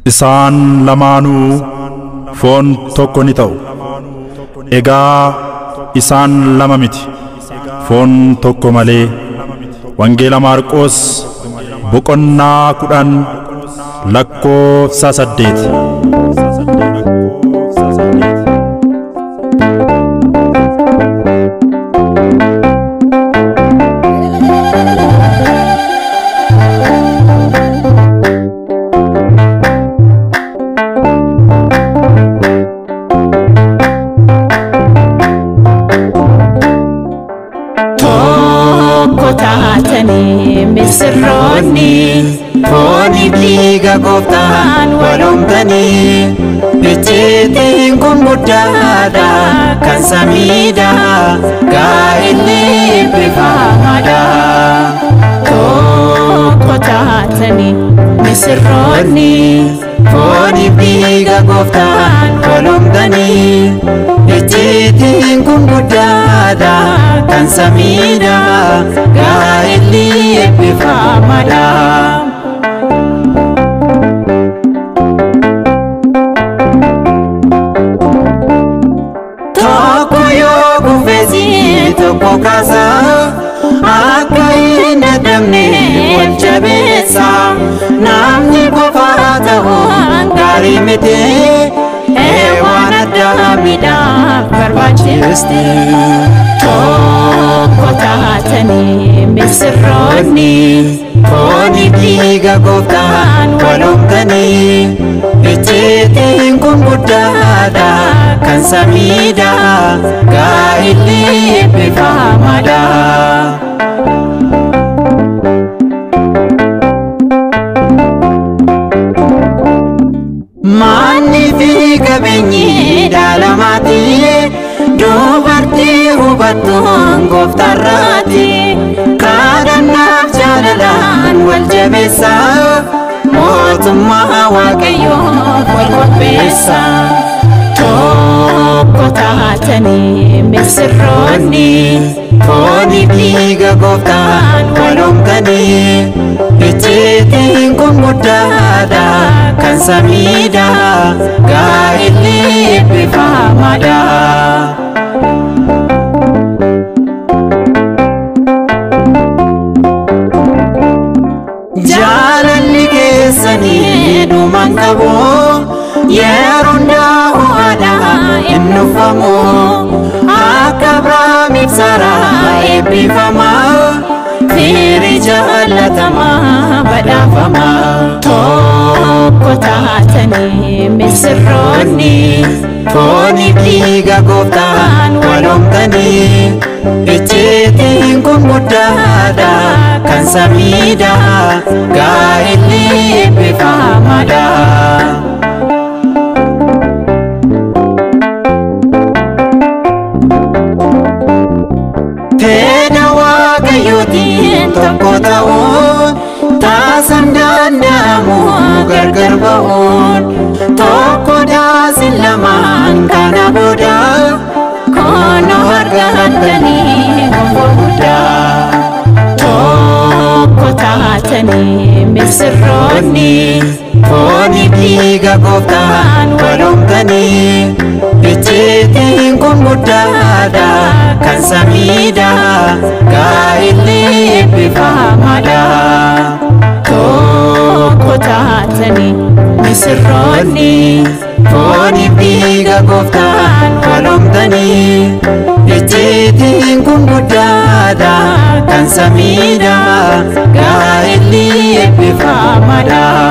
isaan lamaanuu foon tokko ni ta'u egaa isaan lama miti foon tokko malee wangeela maarqoos boqonnaa kudhan lakkoofsa saddeet tokko taatanii misirroonni fooniif dhiiga gooftaan walomtanii icciitiin kun guddaadha kan samiidha gaa'illi eebbifamaadha tokko taatanii misirroonni fooniif dhiiga gooftaan walomtanii icciitiin kun guddaadha kan samiidha gaa'illi eebbifamaadha. tokko yoo kufeesi tokko kaasa akka hin dadhabne wal jabeessa namni qofaa ta'uun gaarii miti waan addaa midhaaf barbaachisti tokko taatanii misirroonni fooniif dhiiga gooftaan walomtanii icciitiin kun guddaadha kan samiidha gaa'illi eebbifamaadha. Manni fi qabeenyi dhaalamaati dubartii hubattuun gooftarraati kadhannaaf jaalalaan wal jabeessa mootummaa waaqayyoof wal qopheessa. tokko taatanii misirroonni fooniif dhiiga gooftaan walomtanii icciitiin kun guddaadha kan samiidha gaa'illi eebbifamaadha. Jaalalli keessanii dhumaan qabu yeroo hundaa ho'aadha hin dhufamu akka Abrahaamiif Saaraa eebbifama firii jaalatamaa badhaafama. tokko taatanii misirroonni Fooniif dhiiga gooftaan walomtanii icciitiin kun guddaadha kan samiidha gaa'illi eebbifamaadha. Fedha waaqayyootiin tokko ta'uun taasisan danda'amu gargar ba'uun tokko daasin lamaan kana booda kono argatanii gonfoo guddaa. tokko taatanii misirroonni Fooniif dhiiga gooftaan walomtanii icciitiin kun guddaadha kan samiidha gaa'illi eebbifamaadha. tokko taatanii misirroonni Fooniif dhiiga gooftaan walomtanii icciitiin kun guddaadha kan samiidha gaa'illi eebbifamaadha.